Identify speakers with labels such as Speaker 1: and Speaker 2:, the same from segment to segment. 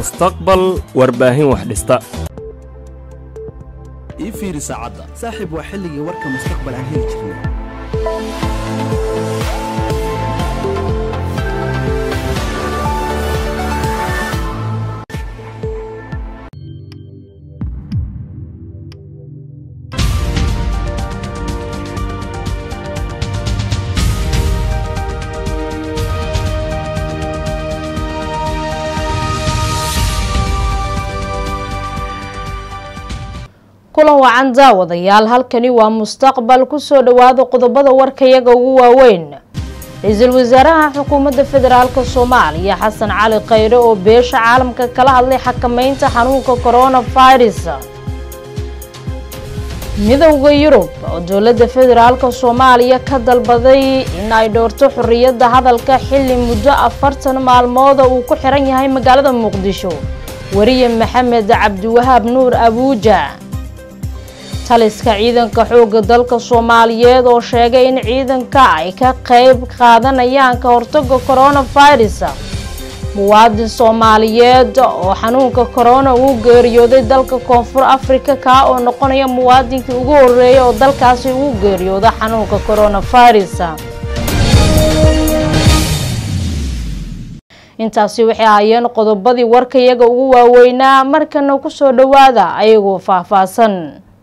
Speaker 1: mustaqbal warbaahin wax dhista
Speaker 2: ii fiiri saacadda saaxiib waa xilligii warka mustaqbal aan heli jirnay
Speaker 3: kulan wacan daawadayaal halkani waa mustaqbal kusoo dhawaada qodobada warkayaga ugu waaweyn ra-iisul wasaaraha xukuumadda federaalk soomaaliya xasan cali khayre oo beesha caalamka kala hadlay xakameynta xanuunka coronavirus midowda yurub oo dowladda federaalk soomaaliya ka dalbaday in ay dhoorto xorriyadda hadalka xilli muddo afartan maalmooda uu ku xiran yahay magaalada muqdisho wariye maxamed cabdiwahaab nuur abuuja taliska ciidanka xoogga dalka soomaaliyeed oo sheegay in ciidanka ay ka qayb qaadanayaan ka hortaga coronavirus muwaadin soomaaliyeed oo xanuunka corona uu geeriyooday dalka koonfur africa kaa oo noqonaya muwaadinkii ugu horeeyay oo dalkaasi uu geeriyooda xanuunka coronavirus intaasi waxay ahaayeen qodobadii warkayaga ugu waaweynaa markana kusoo dhawaada ayagoo faahfaahsan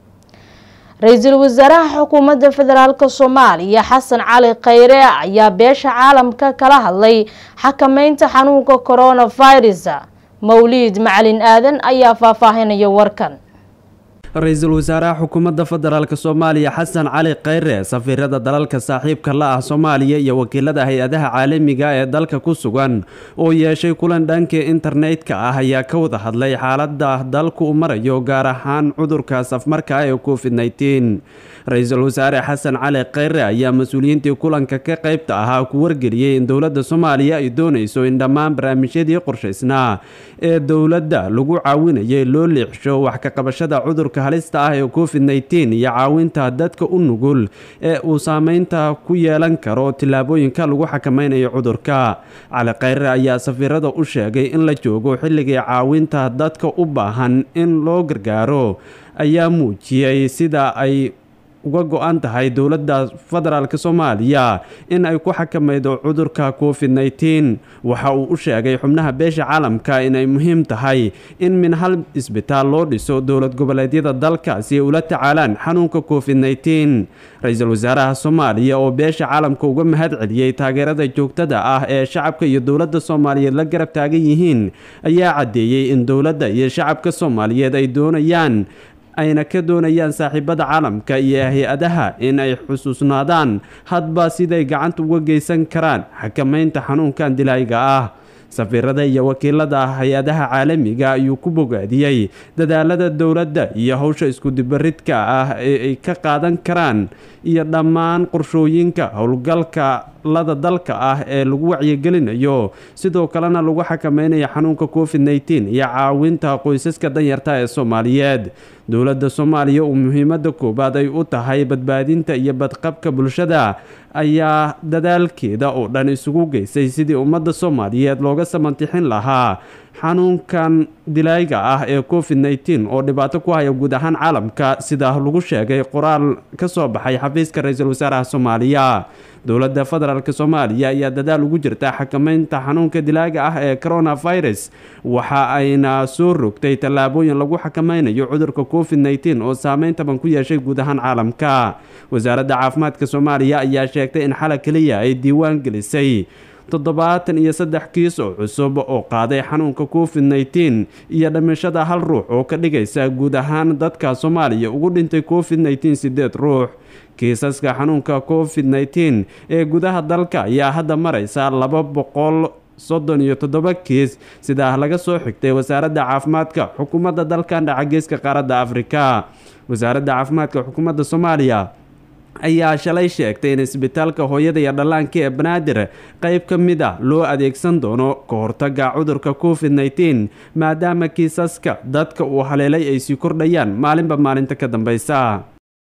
Speaker 3: ra-iisul wasaaraha xukuumadda federaalk soomaaliya xasan cali khayre ayaa beesha caalamka kala hadlay xakameynta xanuunka coronavirus mawliid macalin aadan ayaa faahfaahinaya warkan
Speaker 4: ra-iisul wasaaraha xukuumadda federaalk soomaaliya xasan cali khayre safiirada dalalka saaxiibka la ah soomaaliya iyo wakiilada hay-adaha caalamiga ee dalka ku sugan oo yeeshay kulan dhankii internetka ah ayaa ka wada hadlay xaalada dalku u marayo gaar ahaan cudurka safmarka ee covid nteen ra-iisul wasaare xasan cali khayre ayaa mas-uuliyiintii kulanka ka qaybta ahaa ku wargeliyey in dowladda soomaaliya ay doonayso in dhammaan barnaamijyadii qorshaysnaa ee dowladda lagu caawinayay loo leexsho wax ka qabashada cudurka halista ah ee covid nteen iyo caawinta dadka u nugul ee uu saameynta ku yeelan karo tillaabooyinka lagu xakameynayo cudurka cali khayre ayaa safiirada u sheegay in la joogo xilligii caawinta dadka u baahan in loo gargaaro ayaa muujiyey sida ay uga go-an tahay dowladda federaalk soomaaliya in ay ku xakamaydo cudurka covid nteen waxa uu u sheegay xubnaha beesha caalamka inay muhiim tahay in min hal isbitaal loo dhiso dowlad goboleedyada dalka si ay ula tacaalaan xanuunka covid nteen ra-iisul wasaaraha soomaaliya oo beesha caalamka uga mahad celiyey taageerada joogtada ah ee shacabka iyo dowladda soomaaliyeed la garab taagan yihiin ayaa caddeeyey in dowladda iyo shacabka soomaaliyeed ay doonayaan ayna ka doonayaan saaxiibada caalamka iyo hay-adaha in ay xusuusnaadaan hadba siday gacanta uga geysan karaan xakameynta xanuunkan dilaayga ah safiirada iyo wakiilada hay-adaha caalamiga ayuu ku bogaadiyey dadaalada dowladda iyo howsha iskudibaridka ah ee ay ka qaadan karaan iyo dhammaan qorshooyinka howlgalka lada dalka ah ee lagu wacyigelinayo sidoo kalena lagu xakameynayo xanuunka covid nteen iyo caawinta qoysaska danyarta ee soomaaliyeed dowladda soomaaliya uu muhiimada koowaad ay u tahay badbaadinta iyo badqabka bulshada ayaa dadaalkeeda oo dhan isugu geysay sidii ummadda soomaaliyeed looga samantixin lahaa xanuunkan dilaayga ah ee covid nteen oo dhibaato ku haya guud ahaan caalamka sida lagu sheegay qoraal ka soo baxay xafiiska ra-iisul wasaaraha soomaaliya dowladda federaalk soomaaliya ayaa dadaal ugu jirta xakameynta xanuunka dilaaga ah ee coronavirus waxa ayna soo rogtay tallaabooyin lagu xakameynayo cudurka covid nteen oo saameyn taban ku yeeshay guud ahaan caalamka wasaaradda caafimaadka soomaaliya ayaa sheegtay in xala keliya ay diiwaan gelisay toddobaatan iyo saddex kiis oo cusub oo qaaday xanuunka covid nteen iyo dhimashada hal ruux oo ka dhigaysa guud ahaan dadka soomaaliya ugu dhintay covid nteen sideed ruux kiisaska xanuunka covid nteen ee gudaha dalka ayaa hadda maraysa laba boqol soddon iyo toddoba kiis sidaa laga soo xigtay wasaaradda caafimaadka xukuumadda dalkan dhaca geeska qaaradda afrika wasaaradda caafimaadka xukuumadda soomaaliya ayaa shalay sheegtay in isbitaalka hooyada iyo dhallaanka ee banaadir qayb ka mid ah loo adeegsan doono ka hortaga cudurka covid nteen maadaama kiisaska dadka uu haleelay ay sii kordhayaan maalinba maalinta ka dambeysa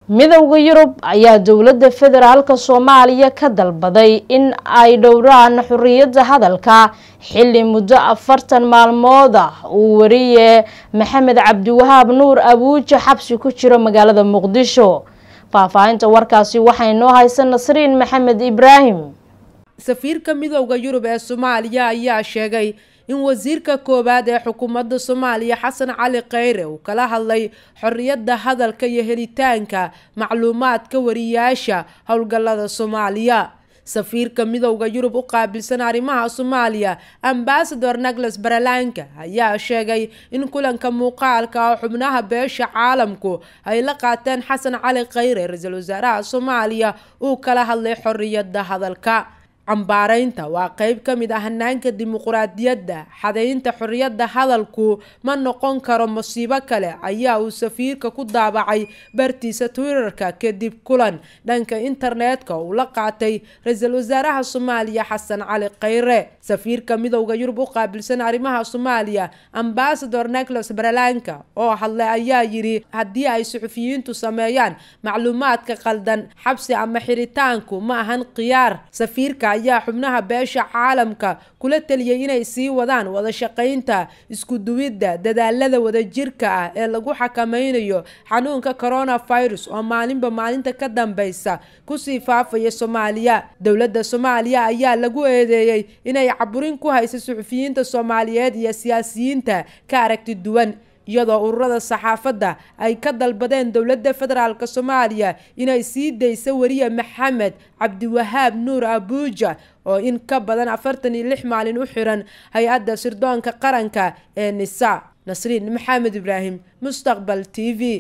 Speaker 3: midowda yurub ayaa dowladda federaalk soomaaliya ka dalbaday in ay dhowraan xuriyadda hadalka xilli muddo afartan maalmood ah uu wariye maxamed cabdiwahaab nuur abuuja xabsi ku jiro magaalada muqdisho faahfaahinta warkaasi waxay noo haysa nasriin maxamed ibraahim
Speaker 5: safiirka midowda yurub ee soomaaliya ayaa sheegay in wasiirka koowaad ee xukuumadda soomaaliya xasan cali kheyre uu kala hadlay xorriyadda hadalka iyo helitaanka macluumaadka wariyaasha howlgallada soomaaliya safiirka midowda yurub u qaabilsan arrimaha soomaaliya ambasador nagles baralanka ayaa sheegay in kulanka muuqaalka oo xubnaha beesha caalamku ay la qaateen xasan cali kheyre ra-iisul wasaaraha soomaaliya uu kala hadlay xorriyadda hadalka cambaaraynta waa qeyb ka mid ah hanaanka dimuquraadiyadda xadaynta xorriyadda hadalku ma noqon karo masiibo kale ayaa uu safiirka ku daabacay bartiisa twitterka kadib kulan dhanka internetka uu la qaatay ra-iisul wasaaraha soomaaliya xasan cali kheyre safiirka midowda yurub u qaabilsan arrimaha soomaaliya ambasador nicolas baralanka oo hadlay ayaa yidhi haddii ay suxufiyiintu sameeyaan macluumaadka qaldan xabsi ama xiritaanku ma ahan khiyaar safiirka ayaa xubnaha beesha caalamka kula teliyay inay sii wadaan wada shaqaynta isku duwidda dadaalada wadajirka ah ee lagu xakameynayo xanuunka coronavirus oo maalinba maalinta ka dambeysa kusii faafaya soomaaliya dowladda soomaaliya ayaa lagu eedeeyey inay caburin ku haysa suxufiyiinta soomaaliyeed iyo siyaasiyiinta ka aragti duwan iyadoo ururada saxaafadda ay ka dalbadeen dowladda federaalk soomaaliya inay sii dayso wariye maxamed cabdiwahaab nuur abuuja oo in ka badan afartan iyo lix maalin u xiran hay-adda sirdoonka qaranka ee nisa nasriin maxamed ibraahim mustaqbal t v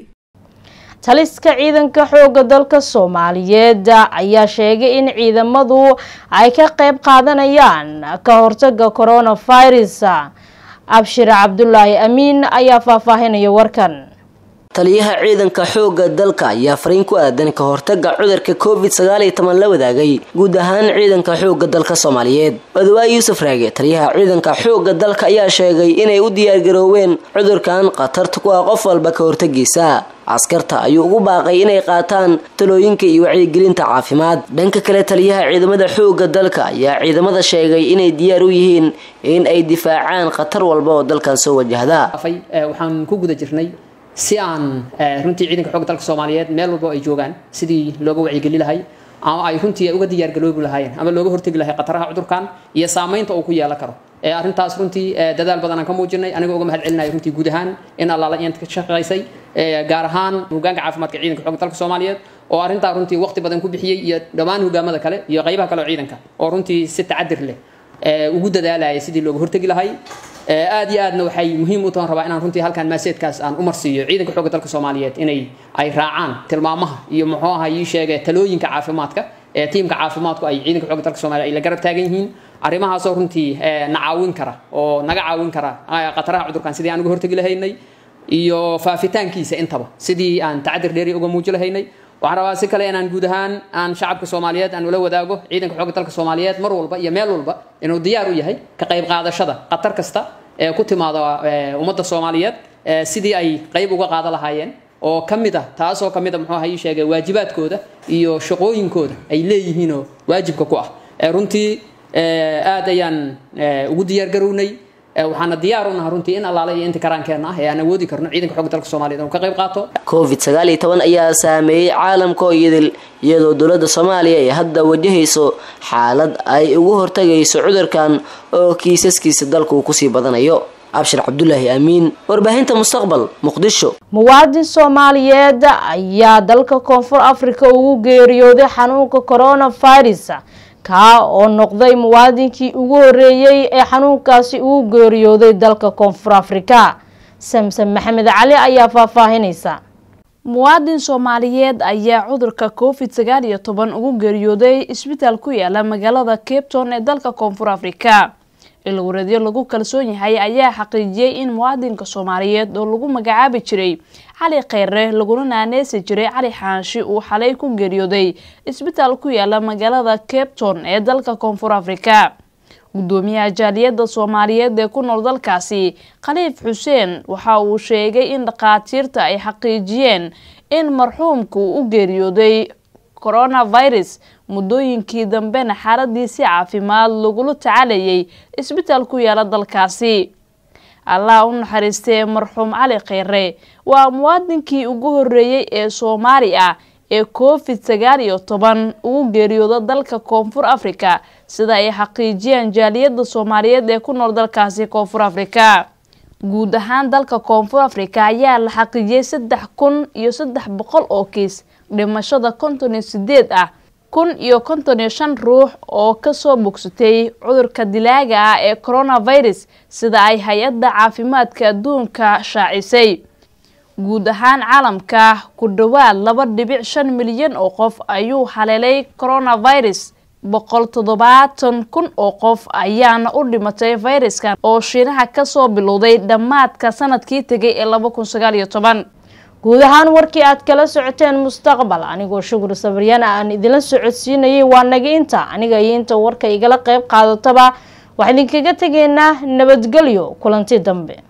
Speaker 3: taliska ciidanka xooga dalka soomaaliyeed ayaa sheegay in ciidamadu ay ka qeyb qaadanayaan ka hortaga coronavirus abshir cabdulaahi amiin ayaa faahfaahinaya warkan
Speaker 6: taliyaha ciidanka xoogga dalka ayaa fariin ku aadan ka hortaga cudurka covid sagaal iyo toban la wadaagay guud ahaan ciidanka xoogga dalka soomaaliyeed odawaa yuusuf raage taliyaha ciidanka xoogga dalka ayaa sheegay inay u diyaargarooween cudurkan khatarta ku ah qof walba ka hortagiisa askarta ayuu ugu baaqay inay qaataan talooyinka iyo wacyigelinta caafimaad dhanka kale taliyaha ciidamada xoogga dalka ayaa ciidamada sheegay inay diyaar u yihiin in ay difaacaan khatar walba oo dalkan soo wajahda
Speaker 7: waxaan ku guda jirnay si aan runtii ciidanka xoogga dalka soomaaliyeed meel walba ay joogaan sidii looga wacyigeli lahay ama ay runtii uga diyaargaloobi lahaayeen ama looga hortegi lahay khataraha cudurkan iyo saamaynta uu ku yeelan karo arrintaas runtii dadaal badan aan ka muujinay anigoo uga mahad celinaya runtii guud ahaan in allaala iyanta ka shaqaysay gaar ahaan hogaanka caafimaadka ciidanka xoogga dalka soomaaliyeed oo arrintaa runtii waqti badan ku bixiyey iyo dhammaan hogaamada kale iyo qaybaha kale oo ciidanka oo runtii si tacadir leh ugu dadaalaya sidii looga hortegi lahay aad iyo aadna waxay muhiim u tahan rabaa inaan runtii halkan maaseedkaas aan u marsiiyo ciidanka xoogga dalka soomaaliyeed inay ay raacaan tilmaamaha iyo muxuu aha ii sheegay talooyinka caafimaadka ee tiimka caafimaadku ay ciidanka xoogga dalka soomaaliya ay la garab taagan yihiin arrimahaasoo runtii na caawin kara oo naga caawin kara khataraha cudurkan sidii aan uga hortegi lahaynay iyo faafitaankiisa intaba sidii aan tacadir dheeri uga muuji lahaynay waxaan rabaa si kale inaan guud ahaan aan shacabka soomaaliyeed aan ula wadaago ciidanka xoogga dalka soomaaliyeed mar walba iyo meel walba inuu diyaar u yahay ka qayb qaadashada khatar kasta ee ku timaada ummadda soomaaliyeed sidii ay qayb uga qaada lahaayeen oo ka mid ah taasoo ka mid a muxuu aha ii sheegay waajibaadkooda iyo shaqooyinkooda ay leeyihiinoo waajibka ku ah runtii aad ayaan ugu diyaar garownay waxaana diyaar u naha runtii in allaale iyo inta karaankeenna ah ee aan awoodi karno ciidanka xoogga dalka soomaliyeed inuu ka qayb qaato
Speaker 6: covid sagaal iyo toban ayaa saameeyey caalamka oo idil iyadoo dowladda soomaaliya ay hadda wajahayso xaalad ay ugu hortagayso cudurkan oo kiisaskiisa dalka uu kusii badanayo abshir cabdulaahi aamiin warbaahinta mustaqbal muqdisho
Speaker 3: muwaadin soomaaliyeed ayaa dalka koonfur africa ugu geeriyooday xanuunka coronavirus kaa oo noqday muwaadinkii ugu horeeyey ee xanuunkaasi ugu geeriyooday dalka koonfur afrika samsam maxamed cali ayaa faahfaahinaysa
Speaker 8: muwaadin soomaaliyeed ayaa cudurka covid sagaal iyo toban ugu geeriyooday isbitaal ku yaala magaalada cape town ee dalka koonfur afrika ilwareedyo lagu kalsoon yahay ayaa xaqiijiyey in muwaadinka soomaaliyeed oo lagu magacaabi jiray cali kheyre laguna naaneesi jiray cali xaanshi uu xalay ku geeriyooday isbitaal ku yaala magaalada cape town ee dalka koonfur afrika gudoomiyaha jaaliyadda soomaaliyeed ee ku nool dalkaasi khaliif xuseen waxa uu sheegay in dhakhaatiirta ay xaqiijiyeen in marxuumka uu u geeriyooday coronavirus muddooyinkii dambena xaaladiisi caafimaad lagula tacalayay isbitaal ku yaala dalkaasi allah u naxariistee marxuum cali kheyre waa muwaadinkii ugu horeeyey ee soomaali ah ee covid sagaal iyo toban ugu geeriyooda dalka koonfur africa sida ay xaqiijiyeen jaaliyada soomaaliyeed ee ku nool dalkaasi koonfur africa guud ahaan dalka koonfur africa ayaa la xaqiijiyey saddex kun iyo saddex boqol oo kiis dhimashada konton iyo sideed ah kun iyo konton iyo shan ruux oo kasoo bogsatay cudurka dilaaga ah ee coronavirus sida ay hay-adda caafimaadka adduunka shaacisay guud ahaan caalamka ku dhowaad laba dhibic shan milyan oo qof ayuu haleelay coronavirus boqol toddobaatan kun oo qof ayaana u dhimatay fayraskan oo shiinaha kasoo bilowday dhammaadka sanadkii tegay ee laba kun sagaal iyo toban
Speaker 3: guud ahaan warkii aad kala socoteen mustaqbal anigoo shukur sabaryana aan idinla socodsiinayay waa naga inta aniga iyo inta warka igala qeyb qaadataba waxaa idinkaga tegaynaa nabadgelyo kulanti dambe